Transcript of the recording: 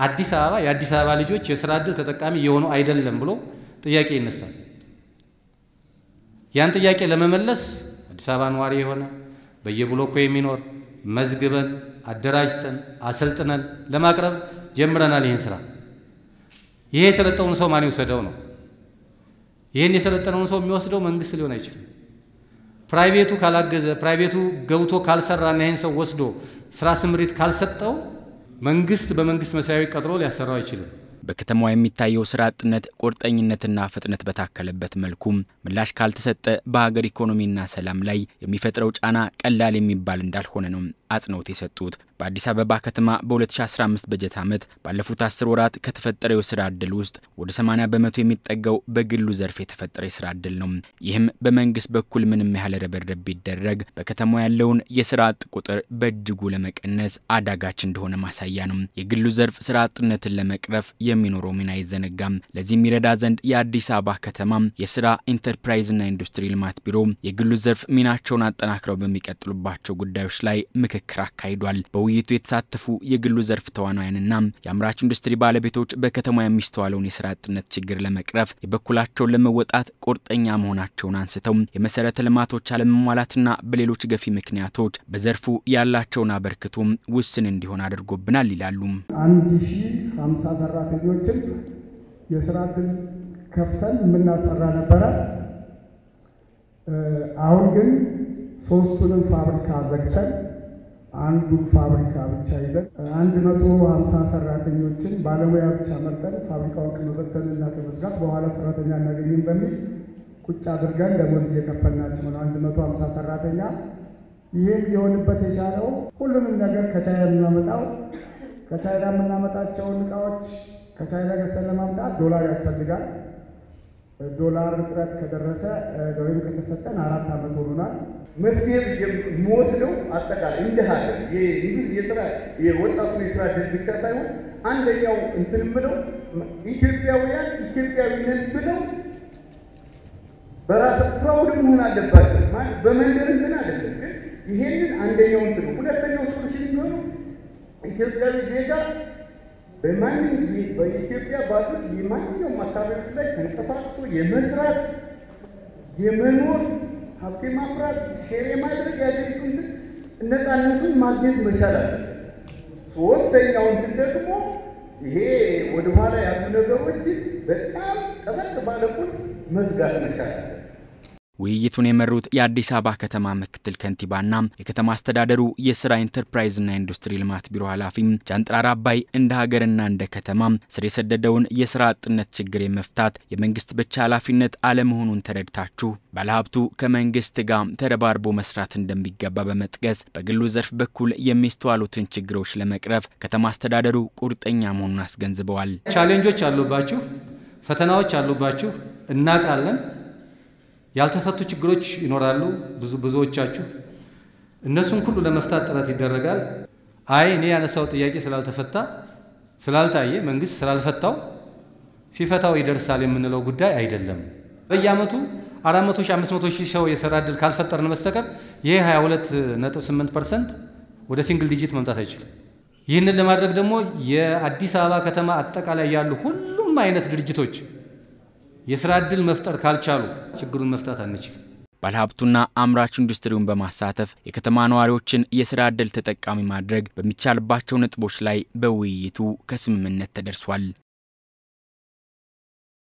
አዲስ አበባ የአዲስ አበባ ልጆች የስራ ዕድል ተጠቃሚ የሆኑ አይደለም ብሎ ጥያቄ ይነሳል። ያን ጥያቄ ለመመለስ አዲስ አበባ ነዋሪ የሆነ በየብሎኮ የሚኖር መዝግበን አደራጅተን አሰልጥነን ለማቅረብ ጀምረናል። ይህን ስራ ይሄ የሰለጠውን ሰው ማን ይውሰደው ነው። ይህን የሰለጠነውን ሰው የሚወስደው መንግስት ሊሆን አይችልም። ፕራይቬቱ ካላገዘ፣ ፕራይቬቱ ገብቶ ካልሰራና ይህን ሰው ወስዶ ስራ ስምሪት ካልሰጠው መንግስት በመንግስት መስሪያ ቤት ቀጥሮ ሊያሰራው አይችልም። በከተማዋ የሚታየው ስራ አጥነት ቁርጠኝነትና ፍጥነት በታከለበት መልኩም ምላሽ ካልተሰጠ በሀገር ኢኮኖሚና ሰላም ላይ የሚፈጥረው ጫና ቀላል የሚባል እንዳልሆነ ነው አጽንኦት የሰጡት። በአዲስ አበባ ከተማ በ2015 በጀት ዓመት ባለፉት 10 ወራት ከተፈጠረው የስራ ዕድል ውስጥ ወደ 80 በመቶ የሚጠጋው በግሉ ዘርፍ የተፈጠረ የስራ ዕድል ነው። ይህም በመንግስት በኩል ምንም ያህል ርብርብ ቢደረግ በከተማዋ ያለውን የስራ አጥ ቁጥር በእጅጉ ለመቀነስ አዳጋች እንደሆነ ማሳያ ነው። የግሉ ዘርፍ ስራ አጥነትን ለመቅረፍ የሚኖረው ሚና አይዘነጋም። ለዚህ የሚረዳ ዘንድ የአዲስ አበባ ከተማ የስራ ኢንተርፕራይዝና ኢንዱስትሪ ልማት ቢሮ የግሉ ዘርፍ ሚናቸውን አጠናክረው በሚቀጥሉባቸው ጉዳዮች ላይ ምክክር አካሂዷል። በውይይቱ የተሳተፉ የግሉ ዘርፍ ተዋናያንና የአምራች ኢንዱስትሪ ባለቤቶች በከተማ የሚስተዋለውን የስራ አጥነት ችግር ለመቅረፍ የበኩላቸውን ለመወጣት ቁርጠኛ መሆናቸውን አንስተው የመሰረተ ልማቶች አለመሟላትና በሌሎች ገፊ ምክንያቶች በዘርፉ ያላቸውን አበርክቶ ውስን እንዲሆን አድርጎብናል ይላሉ። አንድ ሺህ ሀምሳ ሰራተኞችን የስራ ዕድል ከፍተን የምናሰራ ነበረ። አሁን ግን ሶስቱንም ፋብሪካ ዘግተን አንዱን ፋብሪካ ብቻ ይዘን አንድ መቶ ሀምሳ ሰራተኞችን ባለሙያ ብቻ መርጠን ፋብሪካውን ከመበተንና ከመዝጋት በኋላ ሰራተኛ እናገኝም በሚል ቁጭ አድርገን ደሞዝ እየከፈልናቸው ነው። አንድ መቶ ሀምሳ ሰራተኛ ይህም ሊሆንበት የቻለው ሁሉንም ነገር ከቻይና የምናመጣው ከቻይና የምናመጣቸውን እቃዎች ከቻይና ገዝተን ለማምጣት ዶላር ያስፈልጋል። ዶላር እጥረት ከደረሰ ወይም ከተሰጠን አራት ዓመት ሆኖናል። መፍትሄ የሚወስደው አጠቃላይ እንደ ሀገር የስራ የወጣቱን የስራ ዕድል ብቻ ሳይሆን አንደኛው እንትን ብለው ኢትዮጵያውያን ኢትዮጵያዊ ነን ብለው በራስ ፕራውድ መሆን አለባቸው። በመንደር እንትን አይደለም። ግን ይሄንን አንደኛው እንትን ነው። ሁለተኛው ሶሉሽን የሚሆነው ኢትዮጵያዊ ዜጋ በማንም በኢትዮጵያ ባሉት የማንኛውም አካባቢዎች ላይ ተንቀሳቅሶ የመስራት የመኖር ሀብት ማፍራት ሼር የማድረግ የሀገሪቱን ነፃነቱን ማግኘት መቻል አለ። ሶስተኛው እንትን ደግሞ ይሄ ወደኋላ ያሉ ነገሮችን በጣም ጠበቅ ባለቁን መዝጋት መቻል አለ። ውይይቱን የመሩት የአዲስ አበባ ከተማ ምክትል ከንቲባና የከተማ አስተዳደሩ የስራ ኢንተርፕራይዝና ኢንዱስትሪ ልማት ቢሮ ኃላፊ ጃንጥራር አባይ እንደ ሀገርና እንደ ከተማ ስር የሰደደውን የስራ አጥነት ችግር የመፍታት የመንግስት ብቻ ኃላፊነት አለመሆኑን ተረድታችሁ ባለሀብቱ ከመንግስት ጋር ተረባርቦ መስራት እንደሚገባ በመጥቀስ በግሉ ዘርፍ በኩል የሚስተዋሉትን ችግሮች ለመቅረፍ ከተማ አስተዳደሩ ቁርጠኛ መሆኑን አስገንዝበዋል። ቻሌንጆች አሉባችሁ፣ ፈተናዎች አሉባችሁ፣ እናውቃለን። ያልተፈቱ ችግሮች ይኖራሉ። ብዙ ብዙዎቻችሁ እነሱን ሁሉ ለመፍታት ጥረት ይደረጋል። አይ እኔ ያነሳው ጥያቄ ስላልተፈታ ስላልታየ መንግስት ስላልፈታው ሲፈታው ይደርሳል የምንለው ጉዳይ አይደለም። በየአመቱ 400 ሺህ 500 ሺህ ሰው የስራ ዕድል ካልፈጠርን በስተቀር ይሄ 22.8 ፐርሰንት ወደ ሲንግል ዲጂት መምጣት አይችልም። ይህንን ለማድረግ ደግሞ የአዲስ አበባ ከተማ አጠቃላይ ያሉ ሁሉም አይነት ድርጅቶች የስራ ዕድል መፍጠር ካልቻሉ ችግሩን መፍታት አንችልም። ባለሀብቱና አምራች ኢንዱስትሪውን በማሳተፍ የከተማ ነዋሪዎችን የስራ ዕድል ተጠቃሚ ማድረግ በሚቻልባቸው ነጥቦች ላይ በውይይቱ ከስምምነት ተደርሷል።